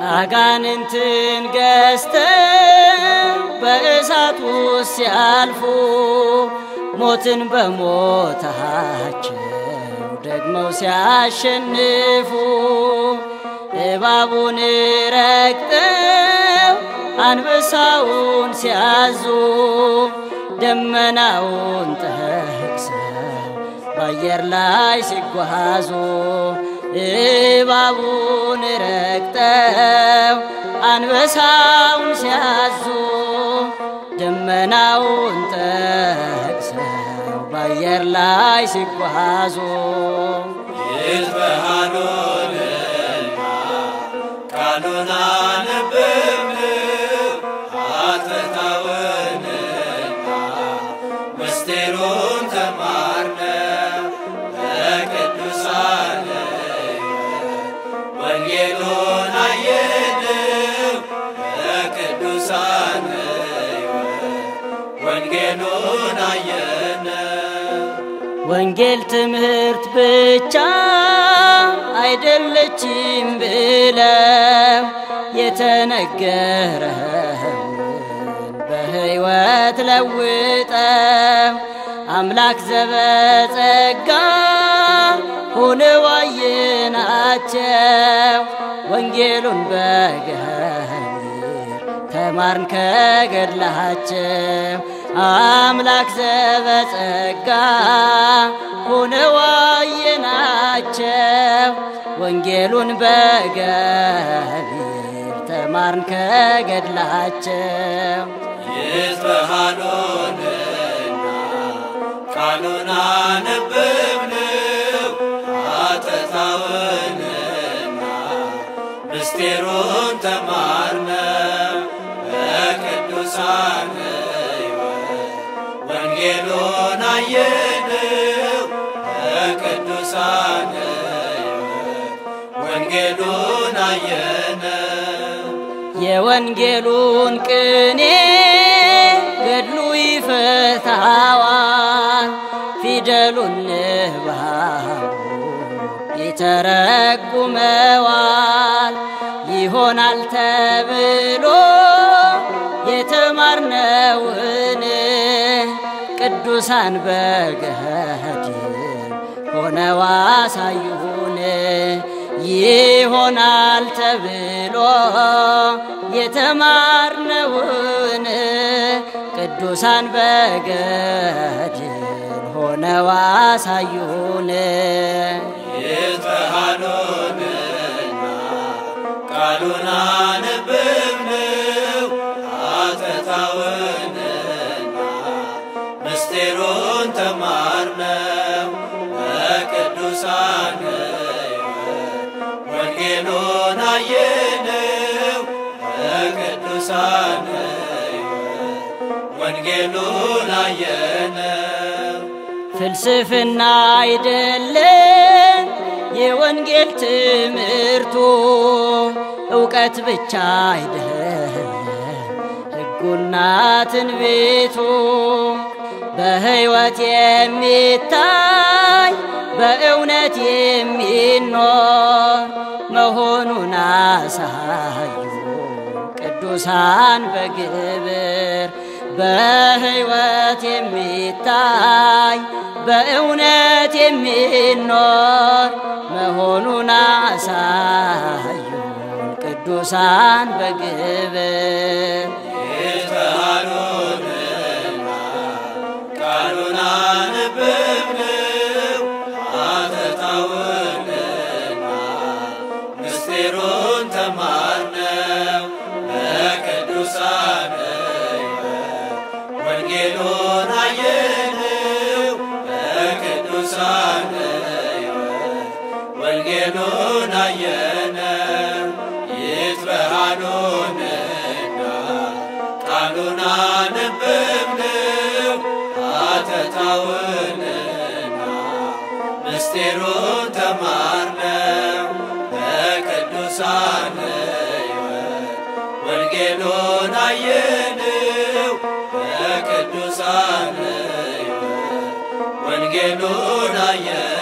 አጋንንትን ገዝተው በእሳት ውስጥ ሲያልፉ ሞትን በሞታቸው ደግመው ሲያሸንፉ እባቡን ረግጠው አንበሳውን ሲያዙ ደመናውን ጠቅሰው በአየር ላይ ሲጓዙ እባቡን ረግጠው አንበሳውን ሲያዙ ደመናውን ጠቅሰው በአየር ላይ ሲጓዙ ይትበሃሉንና ቃሉን አነበብን አተታውንና ምስጢሩን ተማርነ በቅዱሳን ወንጌሉን አየንው በቅዱሳን ወንጌሉን አየነው ወንጌል ትምህርት ብቻ አይደለችም ብለው የተነገረውን በሕይወት ለውጠው አምላክ ዘበጸጋ ሆነው አየናቸው። ወንጌሉን በገቢር ተማርን ከገድላቸው አምላክ ዘበጸጋ ሆነው አየናቸው። ወንጌሉን በገቢር ተማርን ከገድላቸው ይትበሃሉንና ቃሉን አነበብንው አተታውንና ምስጢሩን ተማርነው በቅዱሳን ሕይወት ወንጌሉን አየንው በቅዱሳን ሕይወት ወንጌሉን አየነው የወንጌሉን ቅኔ ገድሉ ይፈታዋል፣ ፊደሉን ንባቡ ይተረጉመዋል። ይሆናል ተብሎ የተማርነውን ቅዱሳን በገድል ሆነው አሳዩን። ይሆናል ተብሎ የተማርነውን ቅዱሳን በገድል ሆነው አሳዩን። ይትበሃሉንና ቃሉን አነበብንው አተታውንና ምስጢሩን ተማርነው በቅዱሳን ሕይወት ወንጌሉን አየንው በቅዱሳን ሕይወት ወንጌሉን አየነው ፍልስፍና አይደለም የወንጌል ትምህርቱ፣ እውቀት ብቻ አይደለም ሕጉና ትንቢቱ። በሕይወት የሚታይ በእውነት የሚኖር መሆኑን አሳዩ ቅዱሳን በግብር በሕይወት የሚታይ በእውነት የሚኖር መሆኑን አሳዩ ቅዱሳን በግብር ይትበሃሉንና ቃሉን አነበብንው አተታውንና ምስጢሩን ተማርነው በቅዱሳን ሕይወት ወንጌሉን አየንው በቅዱሳን ሕይወት ወንጌሉን አየነው ይትበሃሉንና ቃሉን አነበብንው አተታውንና ምስጢሩን ተማርነው በቅዱሳን ሕይወት ወንጌሉን አየንው በቅዱሳን ሕይወት ወንጌሉን አየንው